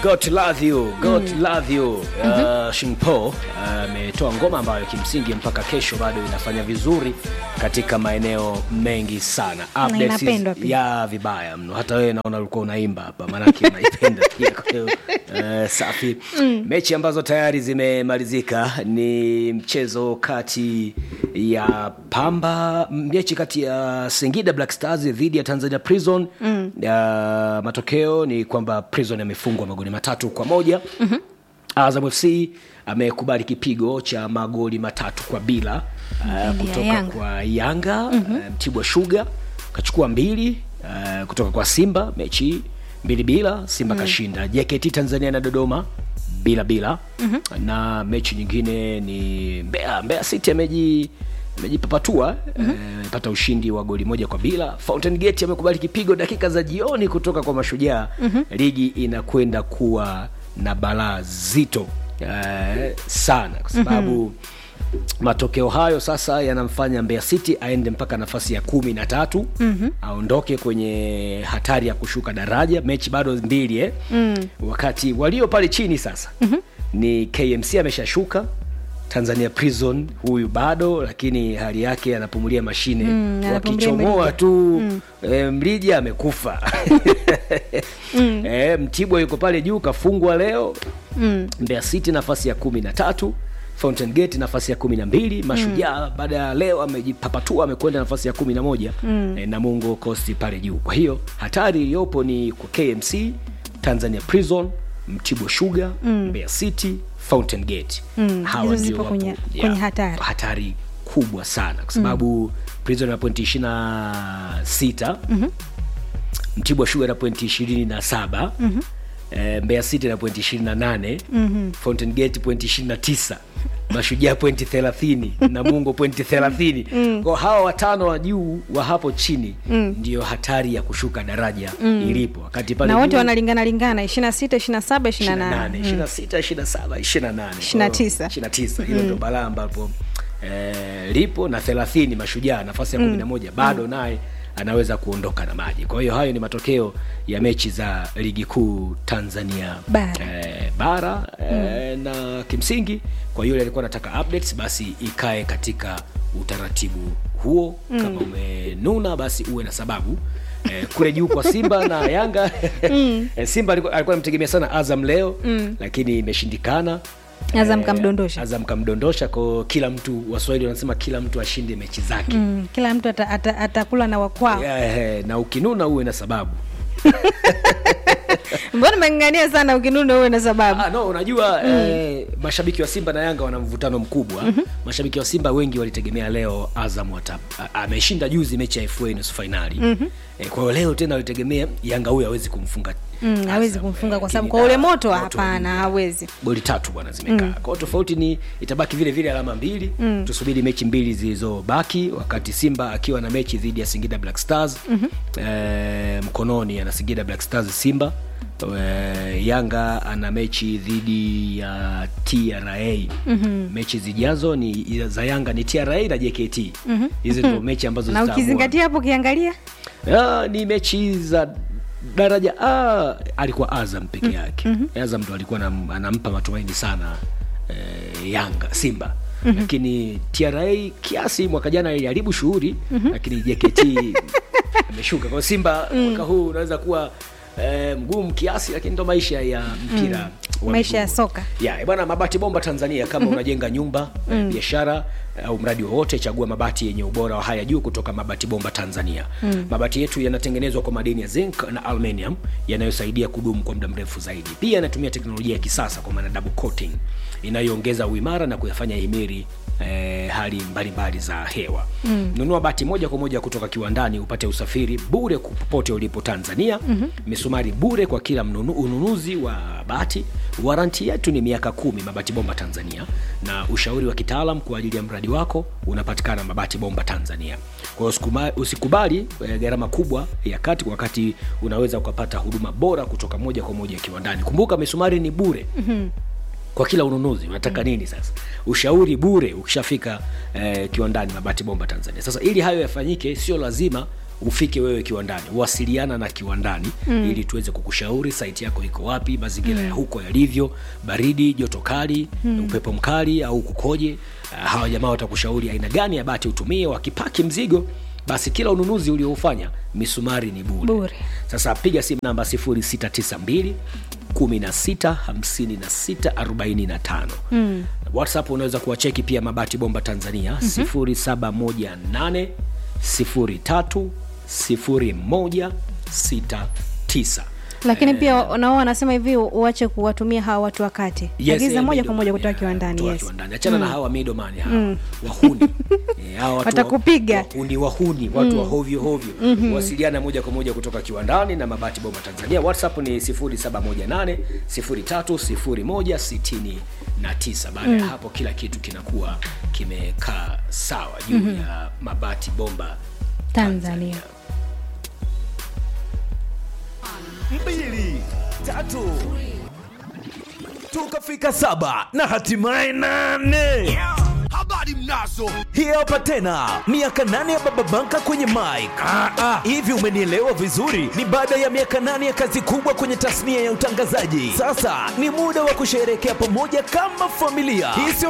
God love you, God love you. Uh, Shinpo ametoa ngoma ambayo kimsingi mpaka kesho bado inafanya vizuri katika maeneo mengi sana. Updates inapendwa pia. ya vibaya mno. Hata wewe naona ulikuwa unaimba hapa, maanake unaipenda pia. Kwa hiyo uh, safi. Mechi ambazo tayari zimemalizika ni mchezo kati ya Pamba, mechi kati ya Singida Black Stars dhidi ya Tanzania Prison. Mm. matokeo ni kwamba Prison amefungwa magoli matatu kwa moja. Mm-hmm. Azam FC amekubali kipigo cha magoli matatu kwa bila uh, Dhidi ya kutoka Yanga. kwa Yanga. Mm-hmm. Uh, Mtibwa Sugar kachukua mbili uh, kutoka kwa Simba mechi mbili bila, Simba kashinda. JKT Tanzania na Dodoma bila bila. Mm-hmm. na mechi nyingine ni Mbeya, Mbeya City ameji amejipapatua amepata ushindi wa goli moja kwa bila. Fountain Gate amekubali kipigo dakika za jioni kutoka kwa Mashujaa. Ligi inakwenda kuwa na balaa zito eh, sana kwa sababu matokeo hayo sasa yanamfanya Mbeya City aende mpaka nafasi ya kumi na tatu aondoke kwenye hatari ya kushuka daraja. Mechi bado mbili eh? wakati walio pale chini sasa ni KMC ameshashuka Tanzania Prison huyu bado, lakini hali yake anapumulia mashine Mm, anapumulia wakichomoa Mrija. tu eh, Mrija amekufa eh, Mtibwa yuko pale juu kafungwa leo Mm. Mbeya City nafasi ya kumi na tatu Fountain Gate nafasi ya kumi na mbili Mashujaa baada ya leo amejipapatua amekwenda nafasi ya kumi na moja eh, Namungo Coast pale juu. Kwa hiyo hatari iliyopo ni kwa KMC, Tanzania Prison, Mtibwa Sugar, Mbeya City, Fountain Gate. Mm, Hawa hizo ndio zipo wapo- kwenye- yeah, kwenye hatari. hatari kubwa sana kwa sababu Prison na pointi ishirini na sita Mtibwa Sugar na pointi ishirini na saba eh, Mbeya City na pointi ishirini na nane Fountain Gate pointi ishirini na tisa Mashujaa pointi thelathini Namungo pointi thelathini Kwa hawa watano wa juu wa hapo chini ndio hatari ya kushuka daraja ilipo, wakati pale na wote juu- wanalingana lingana 26 27 28 26, 27, 28. 29. 29. Hilo ndio balaa ambapo eh, lipo na 30 Mashujaa nafasi ya 11 bado naye anaweza kuondoka na maji. Kwa hiyo hayo ni matokeo ya mechi za ligi kuu Tanzania Bara. eh, bara eh, na kimsingi kwa yule alikuwa anataka updates basi ikae katika utaratibu huo. Kama umenuna basi uwe na sababu eh, kule juu kwa Simba na Yanga eh, Simba alikuwa alikuwa anamtegemea sana Azam leo lakini imeshindikana. Azam Eh, kamdondosha. Azam kamdondosha kwa kila mtu, Waswahili wanasema kila mtu ashinde mechi zake. Mm, kila mtu ata- ata- atakula na wakwao Eh, na ukinuna uwe na sababu. mbona umeng'ang'ania sana ukinuna uwe na sababu Ah, no, unajua eh, mashabiki wa Simba na Yanga wana mvutano mkubwa. Mashabiki wa Simba wengi walitegemea leo Azam wata a- ameshinda juzi mechi ya FA nusu finali. Eh, kwa hiyo leo tena walitegemea Yanga huyu hawezi kumfunga. Mm, Azam, hawezi eh, kumfunga kwa lakini sababu kwa da, ule moto wa hapana juu. hawezi goli tatu bwana zimekaa kwa hiyo tofauti ni itabaki vile vile alama mbili tusubiri mechi mbili zilizobaki wakati simba akiwa na mechi dhidi ya singida black stars eh, mkononi ana singida black stars simba eh, yanga ana mechi dhidi ya tra mechi zijazo ni za yanga ni tra na jkt hizi ndio mechi ambazo na zitaamua. ukizingatia hapo ukiangalia Ah, ni mechi za daraja ah, alikuwa Azam peke yake. Azam ndo alikuwa anam- anampa matumaini sana eh, Yanga Simba lakini TRA kiasi mwaka jana iliharibu shughuli lakini JKT ameshuka. Kwa hiyo Simba mwaka huu unaweza kuwa eh, mgumu kiasi, lakini ndo maisha ya mpira wa Maisha ya miguu. soka. Ya, bwana Mabati Bomba Tanzania, kama unajenga nyumba eh, biashara au mradi wowote, chagua mabati yenye ubora wa haya juu kutoka Mabati Bomba Tanzania. Mabati yetu yanatengenezwa kwa madini ya zinc na aluminium yanayosaidia kudumu kwa muda mrefu zaidi. Pia yanatumia teknolojia ya kisasa kwa maana double coating inayoongeza uimara na kuyafanya himiri eh, hali mbalimbali za hewa. Nunua bati moja kwa moja kutoka kiwandani upate usafiri bure popote ulipo Tanzania. Misumari bure kwa kila mnunu, ununuzi wa bati. Waranti yetu ni miaka kumi Mabati Bomba Tanzania, na ushauri wa kitaalam kwa ajili ya mradi wako unapatikana Mabati Bomba Tanzania. Kwa hiyo usikuma- usikubali eh, gharama kubwa ya kati, wakati unaweza ukapata huduma bora kutoka moja kwa moja kiwandani. Kumbuka misumari ni bure kwa kila ununuzi unataka nini sasa ushauri bure ukishafika eh, kiwandani mabati bomba tanzania sasa ili hayo yafanyike sio lazima ufike wewe kiwandani wasiliana na kiwandani mm. ili tuweze kukushauri saiti yako iko wapi mazingira mm. ya huko yalivyo baridi joto kali mm. upepo mkali au kukoje uh, hawa jamaa watakushauri aina gani ya bati utumie wakipaki mzigo basi kila ununuzi ulioufanya misumari ni bure Bure. sasa piga simu namba 0692 16 56 45 mm. whatsapp unaweza kuwacheki pia mabati bomba tanzania mm-hmm. 0718 03 0169 lakini pia nao wanasema hivi uache kuwatumia hawa watu wakati Yes, agiza eh, moja kwa middleman, moja kutoka yeah, kiwandani kutoka yes. kiwandani. achana na hawa midomani hawa wahuni Eh, hawa watu wa- Watakupiga. wahuni wahuni watu wa hovyo hovyo wasiliana moja kwa moja kutoka kiwandani na mabati bomba tanzania whatsapp ni 0718 030169 baada ya hapo kila kitu kinakuwa kimekaa sawa juu ya mabati bomba tanzania mbili tatu tukafika saba na hatimaye nane habari mnazo hii hapa tena miaka nane ya baba banka kwenye mik hivi umenielewa vizuri ni baada ya miaka nane ya kazi kubwa kwenye tasnia ya utangazaji sasa ni muda wa kusherehekea pamoja kama familia hii sio